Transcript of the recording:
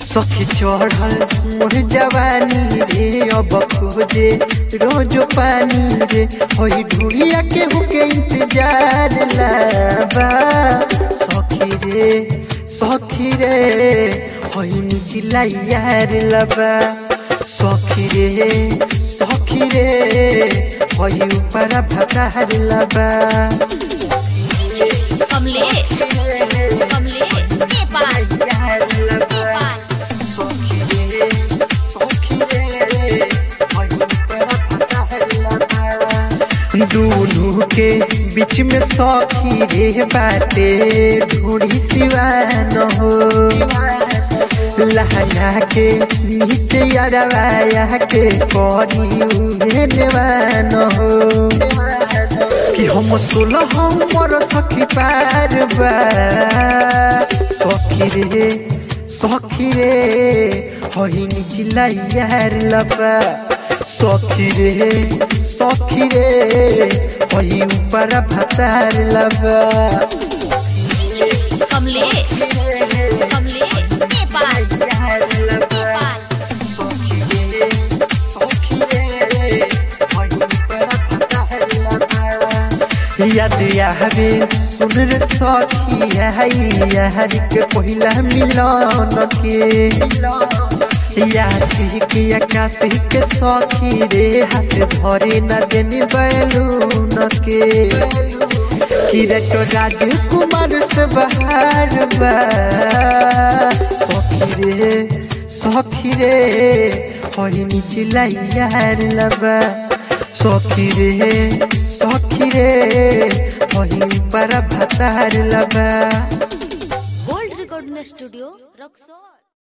सखी चढ़ल मोर जवानी रे अब खोजे रोज पानी रे होई ढूढ़िया के हुके इंतजार लाबा सखी रे सखी रे होई निचिला यार लबा सखी रे सखी रे होई ऊपर भतार लबा कमलेश कमलेश नेपाल नेपाल दूनू के बीच में सखी रे बाटे ढूढ़ी सिवान हो लहंगा के नीचे अरवाया के करी उहे नेवान हो कि हम सोलह हमर सखी पार बा सखी रे सखी रे होई निचिला यार लबा सखी रे सखी रे होई ऊपर भतार लबा कमलेश कमलेश नेपाल नेपाल सखी रे सखी रे होई ऊपर भतार लबा याद आवे सुन रे सखी आई यार के पहिला मिलन के यासी के आकाशी के सखी रे हाथ धरे न देनी बैलून के किरट राजकुमार से बाहर बा सखी रे सखी रे होई निचिला यार लबा सखी रे सखी रे होई पर भतार लबा गोल्ड रिकॉर्डिंग स्टूडियो रक्सौल